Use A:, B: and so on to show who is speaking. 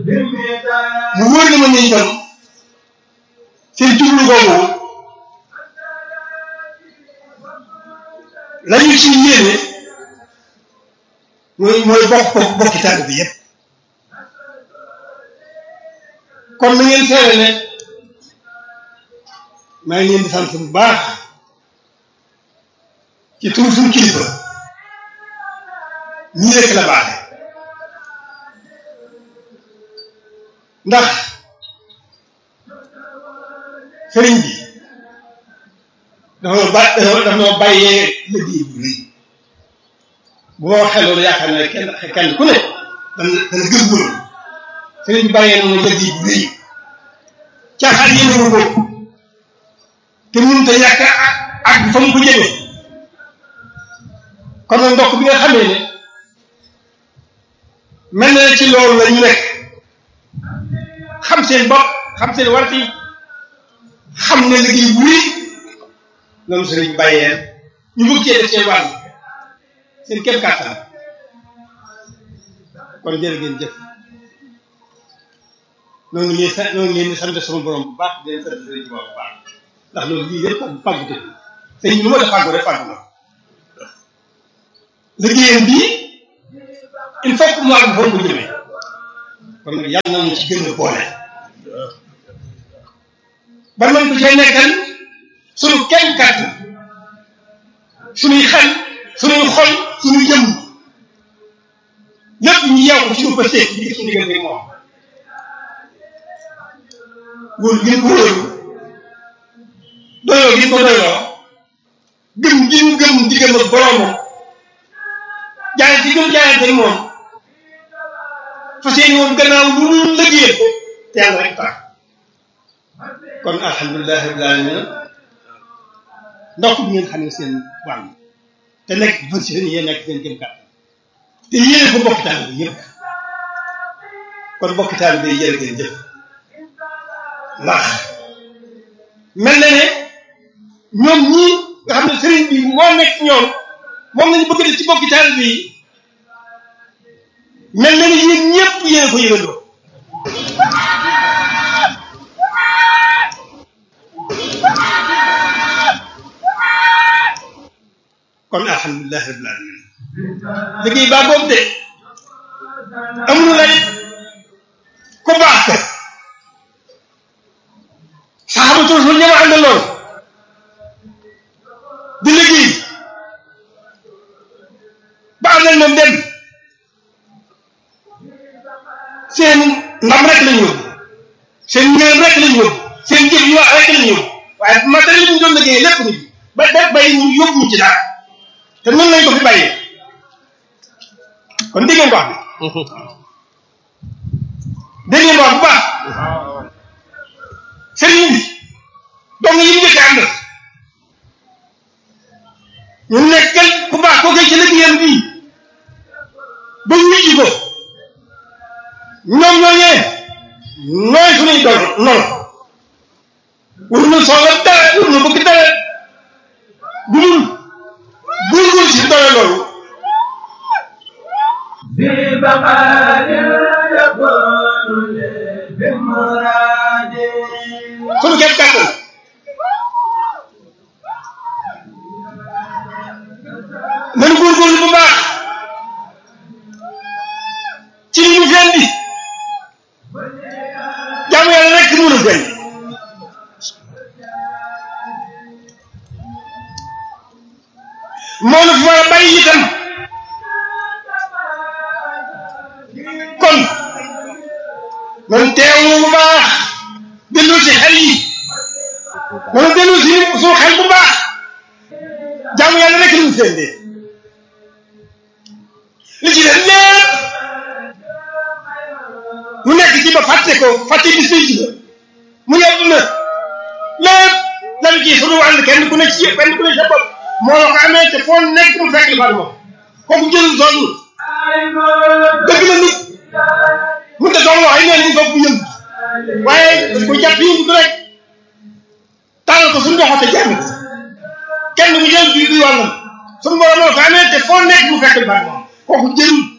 A: mu wóor na ma ne itam seen jublu boobu la ñu ci yéene mooy mooy bokk bokk bokki tàgg bi yépp kon na ngeen seere ne maa ngi leen di sant bu baax ci tur suñu kilifa ñii rek la baaxe ndax sëriñ bi dafa ba dafa noo bàyyee liggéey bu rëy bu ma waxee loolu yaakaar naa kenn kenn ku ne dana dana gëm loolu sëriñ bi bàyyee noonu liggéey bu rëy caaxaan yéen ko te mënut a yàq ak fa mu ko jëmee kon nag ndokk bi nga xamee ne mel na ci loolu la ñu nekk xam seen bopp xam seen warti xam ne liggéey bu rëy loolu sëriñ bàyyee ñu bëgg cee def seen wàll seen kéem kàttan kon jërë ngeen jëf noonu ngi leen noonu ngi leen di sant sama borom bu baax di leen sant sëriñ bu baax ndax loolu lii yëpp ak pàggute sëñ bi lu ma def fàggu rek fàggu na liggéeyam bii il faut que mu àgg fa mu jëmee kon nag yàlla na mu ci gën a boole ba man ko cay nekkal suñu kenn kàttan suñuy xel suñuy xol suñuy jëm lépp ñu yeew ko suñu pësee ci suñu diggante moom wóolu gi ko wóolu doyoo gi ko doyoo gëm gi mu gëm diggam ak boroomam jaayante gi mu jaayante moom fas yéene woon gannaaw lu dul liggéeyal ko te yàlla rek tax kon alhamdulilah rabbil alamin ndox bi ngeen xam ne seen wàll te nekk fan si yéen nekk seen gëm kàttan te yéene ko bokki taal bi yëpp kon bokki taal bi yéen ngeen jëf ndax mel na ne ñoom ñii nga xam ne sëriñ bi moo nekk ñoom moom lañu bëgg def ci bokki taal bi mel na ne yéen ñëpp yéen ko yëgandoo kon alhamdulilah rabbil alamin liggéey baa boobu de amul la it ku baax ka saxaabatu rasul ñama àndaloon di liggéey ba àndal moom dem seen ndam rek lañu yóbbu seen ngërëm rek lañu yóbbu seen jëf yu wax rek lañu yóbbu waaye matériel li ñu doon liggéey lépp ñu ba def bay ñu yóbbu ñu ci dara te noonu lañ ko fi bàyyee kon dégg ngeen wax bi dégg ngeen wax bu baax sëriñ bi dong yi ñu njëkk ànd ñu nekkal ku baax koo koy ci liggéeyam bii ba wujji ko ñoom ñooñee nooy suñuy doon noonu wur na soxla dara wur na bëgg dara bu dul góorgóorlu si doole loolu sunu képp kàttan nañu góorgóorlu bu baax ci li ñu feen di jaamu yàlla rek mën a feen moo la fi war a bàyyi itam kon man teewlu bu baax dellu si xel yi man dellu si suñu xel bu baax jaamu yàlla rek lañu seen dee li ci def lépp mu nekk ci ba fàtte ko fàtte bis bi ci mu yàgg na lépp lan ci suñu wàll kenn ku ne ci kenn ku ne sa bopp moo la ko amee te foo nekk mu fekk li fa moom kooku jëlul sonn dëgg la nit mun te doon wax ay neen ni foog bu yëngu waaye dañ ko jàpp yëngu rek tàllal ko suñu loxo te jàng kenn mu jël bii bi wàllam suñu borom moo ko amee te foo nekk mu fekk li fa moom kooku jëlul